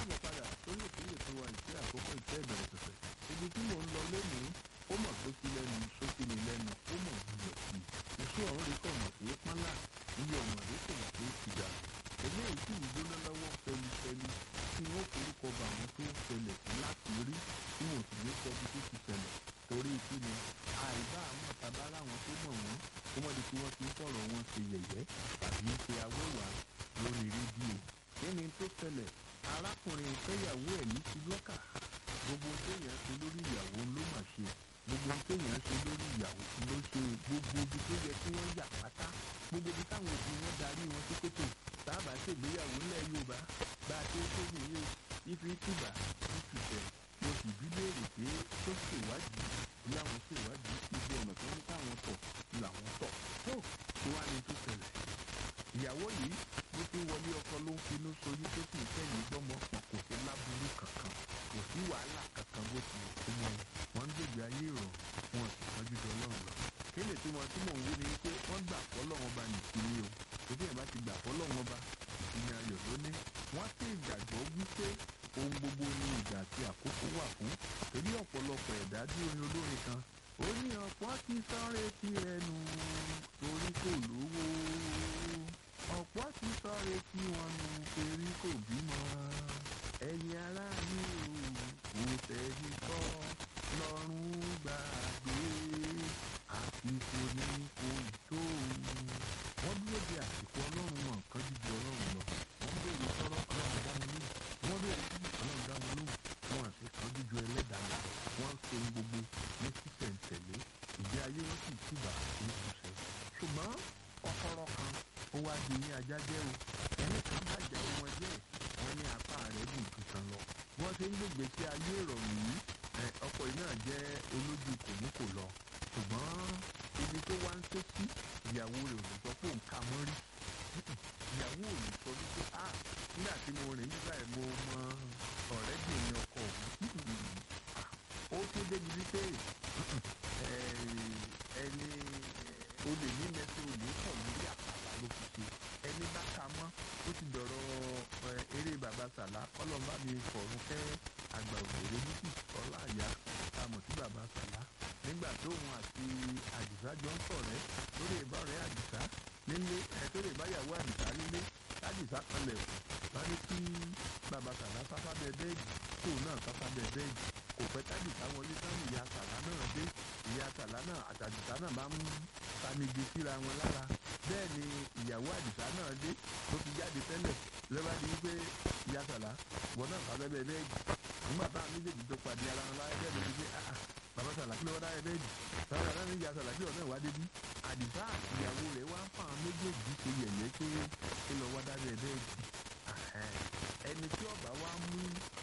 káàbọ̀ padà sórí ìpínlẹ̀ tó wà ìṣe àkókò ìṣe ìbẹ̀rẹ̀ pẹ̀pẹ̀ ibi tí mò ń lọ lónìí ó mọ̀ tó sí lẹ́nu sókè ní lẹ́nu ó mọ̀ wúlò sí i iṣu ọ̀hún rí kọ̀ mọ̀ pé pánlá iye ọ̀mọ̀dé kò mọ̀ pé ti dà eléyìí tí ìgbóná lọ́wọ́ fẹlifẹli tí wọ́n forúkọ bá àwọn tó ń ṣẹlẹ̀ sí láti rí tí wọ́n sì ní sọ bí tó ti ṣẹlẹ̀ torí kí ni àìbá àwọn àtàbára àwọn tó mọ̀ wọ́n kó mọ̀ di pé wọ́n ti ń fọ̀rọ̀ wọn ṣe yẹ̀yẹ́ tàbí ń ṣe awẹ́wà lórí rédíò kí ni tó ṣẹlẹ̀ arákùnrin fẹ́yàwó ẹ̀ ní ti lọ́kà gbogbo téèyàn ṣe lórí ìyàwó ló mà ṣe gbogbo téèyàn ṣe lórí ìyàwó ló ṣe gbogbo ibi tó yẹ kí wọ́n yà pátá gbogbo ibi táwọn òbí wọn darí wọn sí kótó sábà ṣègbéyàwó ńlẹ̀ Yorùbá bá a ṣe ń tó nìyí o ifi tìbà ìtùtẹ̀ mo sì bí léèrè pé tó ṣèwádìí bí àwọn ṣèwádìí ibi ọ̀nà tó ń káwọn tọ̀ làwọn tọ̀ tó tó wá ní tó ṣẹlẹ̀ ìyàwó yìí bó ti wọlé ọkọ ló ń finú soyún tó sì ń tẹ̀yìn gbọ́mọ pọ̀ kò sí láburú kankan kò sí wàhálà kankan bó ti kú mọ́ wọn ń gbègbè ayé ìrọ̀rùn wọn sì tọ́jú jọ lọ́rùn lọ. kéde tí wọn tí mò ń wí ni pé wọ́n gbà fọ́lọ́wọ́n ba nìkíní o òbí ẹ̀ bá ti gbà fọ́lọ́wọ́n ba ìsinmi ayọ̀ lóní wọ́n sì gbàgbọ́ wípé ohun gbogbo ní ìgbà àti àkókò wà fún torí ọ̀pọ̀lọpọ̀ ẹ̀dá bí orin olórin kan ó ní ọ̀pọ̀ ti sáré tí ẹnu torí kò lówó ọ̀pọ̀ ti sáré tí wọn nu torí kò bímọ ẹ̀yin ará mi ò kò tẹ̀lé kọ́ lọ́rùn gbàgbé àsìkò ní kò tó wọ́n dúró de àsìkò ọlọ́run wọn nǹkan jíjẹ ọlọ́run lọ wọ́n béèrè sọ́rọ́ ọlọ́run dá wọn lóhùn wọ́n béèrè sí ọlọ́run dá wọn lóhùn wọn àti kan jíjọ ẹlẹ́dàá lọ wọ́n ń ṣe gbogbo ní sísẹ̀ǹtẹ̀lé ìgbé ayé wọn sì túbà ní ìṣẹ́ ṣùgbọ́n ọ̀kọ̀rọ̀ kan ó wá di ní ajá jẹ́ o ẹni kan bàjẹ́ wọn jẹ́ wọn ní apá rẹ̀ dùn tuntun lọ wọ́n ṣe ń gbègbè sí ayé ìrọ̀rùn yìí ọkọ yìí náà jẹ́ olójú kòmúkò lọ ṣùgbọ́n ibi tó wá ń ké sí ìyàwó rẹ̀ ò lè sọ pé òun kà mọ́ rí ìyàwó ò lè sọ wípé a nígbà tí mo rìn nígbà yẹn mo mọ ọ̀rẹ́bìnrin ọkọ òun ó tó débi wípé ẹni olè ní mẹsẹ̀ olè pọ̀ lórí àpàlà ló fi ṣe ẹni bá ka mọ́ ó ti dọ̀rọ̀ eré bàbá sàlá kọ́lọ́mbà mi fọ̀rùn kẹ́ àgbà òṣèré níbi ọlá àyà tá a mọ̀ sí bàbá sàlá nígbà tóun àti àdìsá jọ ń sọ̀rẹ́ lórí ìbọ̀rẹ́ àdìsá nílé ẹ̀ tó lè báyàwó àdìsá nílé àdìsá kanlẹ̀ kù wọ́n ní kí bàbá sàlá sáfá bẹ bẹ́ẹ̀dì tóun náà sáfá bẹ bẹ́ẹ̀dì kò pẹ́ tàdìsá wọlé sáwọn ìyá sàlá náà dé ìyá sàlá náà àtàdìsá náà máa ń tanigi síra wọn lára bẹ́ẹ̀ ni ìyàwó àdìsá náà dé tó ti jáde tẹ́lẹ̀ lọ́ba di wípé ìyá sàlá wọn náà sábẹ́ bẹ́ẹ̀ bẹ́ẹ̀dì nígbà táwọn méjèèjì tó pàdé ara wọn láyé bẹ́ẹ̀ ló ti pé bàbá sàlá kí ló wá dáyé bẹ́ẹ̀dì bàbá sàlá ní ìyá sàlá kí ọ̀nà ìwádé bí àdìsá ìyàwó rẹ̀ wá ń fa àwọn méjèèjì ṣe yẹ̀yẹ́ pé kí lọ wá dáyé bẹ́ẹ̀dì ẹni tí ọba wa mú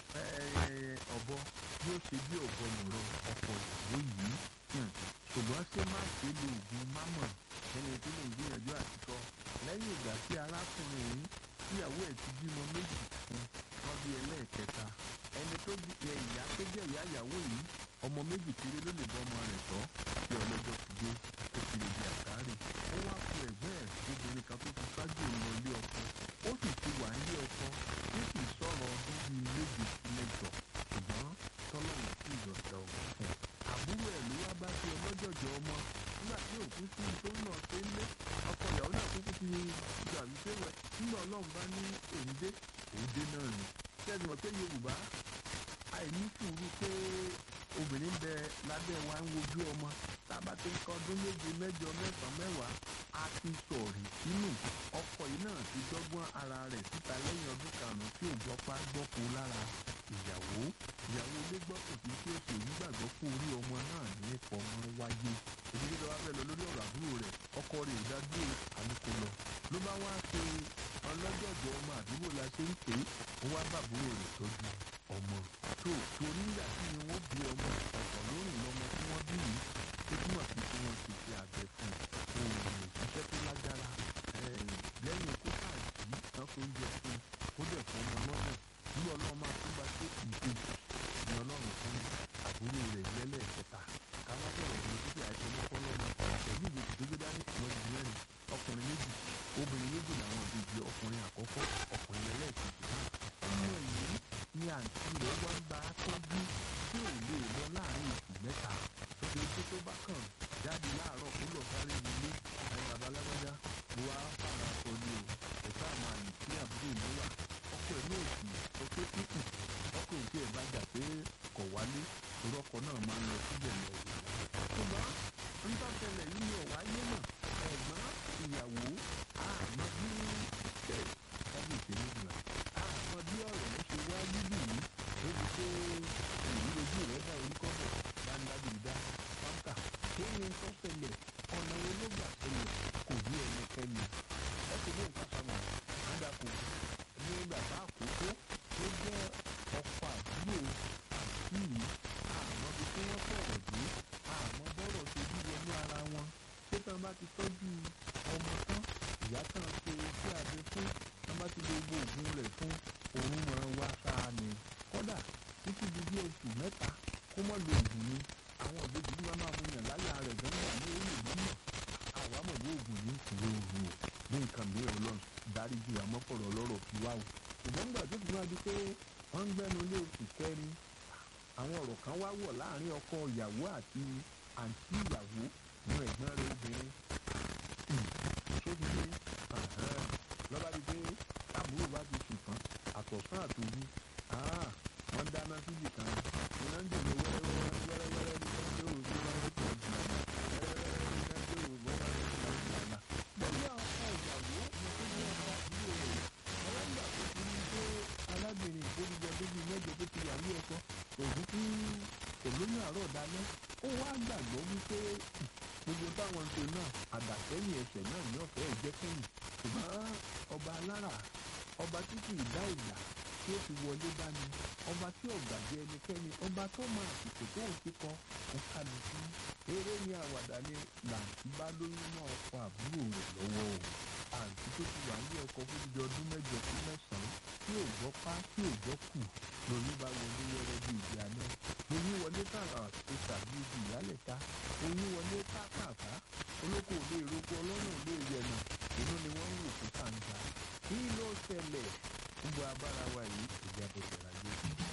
ọ̀bọ yóò ṣe bí ọ̀bọ nìrọ̀ ọkọ ìyàwó yìí ṣùgbọ́n ṣé má ṣe lo oògùn mámọ̀ ẹni tí mò ń gbìyànjú àti sọ lẹ́yìn ìgbà tí arákùnrin yìí tíyàwó ẹ̀ ti bímọ méjì fún wọn bí ẹlẹ́ẹ̀kẹta ẹni tó jẹ ìyá tó jẹ ìyá ìyàwó yìí ọmọ méjì kéré ló lè bọ́ ọmọ rẹ̀ tọ́ tí ọlọ́jọ́ ti dé tó fi lè di àkárè ó wá ku ẹ̀gbẹ́ ẹ̀ obìnrin kan tó ti ṣáájú ìlọ ilé ọkọ ó sì ti wà nílé ọkọ tí kì í sọ̀rọ̀ ọdún bíi méje sí mẹ́jọ ṣùgbọ́n tọ́lọ́run sì yọ̀ọ̀dà ọ̀gbọ̀n fún un àbúrò ẹ̀ ló wá bá ti ọlọ́jọ̀jọ̀ ọmọ nígbà tí òkú sí tó ń lọ sí ilé ọkọ ìyàwó náà kúkú ti gbà wípé wẹ̀ nígbà ọlọ́run bá ní òǹdé òǹdé náà ni ṣẹ́ni mọ̀ pé Yorùbá àìní sùúrù pé obìnrin bẹ lábẹ́ wa ń wojú ọmọ tába tó ń kọ ọdún méje mẹ́jọ mẹ́sàn-án mẹ́wàá a ti sọ̀rí sínú ọkọ yìí náà ti dọ́gbọ́n ara rẹ̀ síta lẹ́yìn ọdún karùn-ún tí ò gbọ́pá gbọ́po lára ìyàwó ìyàwó ilé gbọ́ kò sí tí ó sì nígbàgbọ́ kó orí ọmọ náà ní fọmọ wáyé èdè tó bá fẹ́ lọ lórí ọ̀rọ̀ àbúrò rẹ̀ ọkọ rẹ̀ ò dájú àlùkò lọ ló bá wá ṣe ọlọ́jọ̀jọ̀ ọmọ àdúgbò la ṣe ń pè é ó wá bàbúrò rẹ̀ tọ́jú ọmọ tó torí nígbà tí ni wọ́n bí ọmọ ọ̀pọ̀ lórí lọ́mọ tí wọ́n bí yìí ó túmọ̀ sí pé wọ́n ti ṣe àgbẹ̀ fún un òun òṣìṣẹ́ tó lágbára lẹ́yìn kó káàdì tán kó ń jẹ fún un ó dẹ̀ fún ọmọ lọ́nà nígbà ọlọ́run máa tún bá tó ìkejì ní ọlọ́run fún àbúrò rẹ̀ lẹ́lẹ́ẹ̀kẹta káwá bẹ̀rẹ̀ ní títí àìsàn ọmọkọ́lọ́mọ pẹ̀lú ìgbésí tó gbé dání ìwọ̀n ìdí mẹ́rin ọkùnrin méjì obìnrin méjì làwọn ìbejì ọkùnrin àkọ́kọ́ ọkùnrin ẹlẹ́ẹ̀kejì náà ọmọ yìí àǹtí rẹ̀ wá ń bá a tọ́jú tí ò lè lọ láàrin oṣù mẹ́ta lóde tó tó bá kàn jáde láàárọ̀ kó lọ sáré nílé àwọn bàbá alágbájá mo wá fara sọ ni o ẹ̀ka àwọn àyè tí àbúrò mi wà ọkọ ẹ̀ ní òsì sọ pé kúkù ọkọ òsì ẹ̀ bá jà pé kọ̀ wálé orúkọ náà máa ń lọ síbẹ̀ lọ ṣùgbọ́n nígbà tẹ́lẹ̀ yìí ni ọ̀wá yé náà ẹ̀gbọ́n ìyàwó àmọ́ bí ẹ̀ kábíyèsí nígbà àmọ́ bí ọ̀rọ̀ ló ṣe wá níbí yìí lórí pé èyí lójú rẹ̀ dá orí kọ́bọ̀ dáńdábìdá pátá kí ni tó ṣẹlẹ̀ ọ̀nà wo ló gbà ṣẹlẹ̀ kò bí ẹnikẹ́ni ẹ ti ní nǹkan sábà àdàkù ní bàbá àkókò tó jẹ́ ọkọ̀ àdúgbò àti yìí àmọ́ bí tí wọ́n sọ̀rọ̀ dé àmọ́ bọ́rọ̀ ṣe bí wọnú ara wọn ṣé tán bá ti tọ́jú ọmọ tán ìyá tán ṣe sí abẹ fún tán bá ti lo gbogbo oògùn rẹ̀ fún òun mọ̀ wá sáà ni kódà títí di bí oṣù mẹ́ta kó mọ̀ lo oògùn ni àwọn ìbejì bí wọ́n máa mú yàn láyà rẹ̀ gan-an ní orí ìlú náà àwa mọ̀ bí oògùn ní ìkúrò òògùn o ní nǹkan mìíràn lọ dáríjì àmọ́pọ̀rọ̀ lọ́rọ̀ fi wá o ṣùgbọ́n nígbà tó fi máa di pé wọ́n ń gbẹ́nu lé oṣù kẹrin àwọn ọ̀rọ̀ kan wá wọ̀ láàrin ọkọ ìyàwó àti àǹtí ìyàwó ní ẹ̀gbọ́n rẹ̀ obìnrin sóbi ní lọ́ba di pé àbúrò bá ti sùn tán àtọ̀sán àtòru wọ́n dáná síbì kan iná ń dènà wẹ́rẹ́wẹ́rẹ́ wẹ́rẹ́wẹ́rẹ́ ní wọ́n dé òru wọn ó tẹ̀ jù àná wẹ́rẹ́wẹ́rẹ́ ní wọ́n dé òru wọn ó tẹ̀ jù àná. pẹ̀lú ọkọ ìyàwó mo tó ní ọkọ àbúrò rẹ̀ ọlọ́gbà tó ti ní pé arábìnrin ìgbóríjọ débi mẹ́jọ tó ti yàwó ọkọ òògùn fún olóyún àárọ̀ dalẹ́ ó wá gbàgbọ́ wípé gbogbo táwọn ṣe náà àdàsẹ́yìn ẹsẹ̀ náà ní ọ̀fẹ́ ìjẹ́kẹ́yìn ṣùgbọ́n ọba alára ọba tí kì í dá ìgbà tí ó fi wọlé báni ọba tí ọ̀gbàdì ẹnikẹ́ni ọba tó mọ àsìkò tó ń kíkọ ń kálukú eré ní àwàdà ni làǹtí bá lóyún náà ọkọ àbúrò rẹ̀ lọ́wọ́ o àǹtí tó ti wà ní ọkọ fún ibi ọdún mẹ́jọ sí mẹ́sàn-án tí ò gbọ́ pa tí ò gbọ́ kù lóyún bá wọlé wẹ́rẹ́ bí ìdí àná oyún wọlé tààrà tó tàbí ibi ìyálẹ̀ta oyún wọlé pápápá olóko ò lè roko ọlọ́run ò lè yẹnà inú ni wọ́n ń wò fún kàńtà kí ló ṣẹlẹ̀ ń bọ abára wa yìí ìjà bẹ̀rẹ̀ láyé.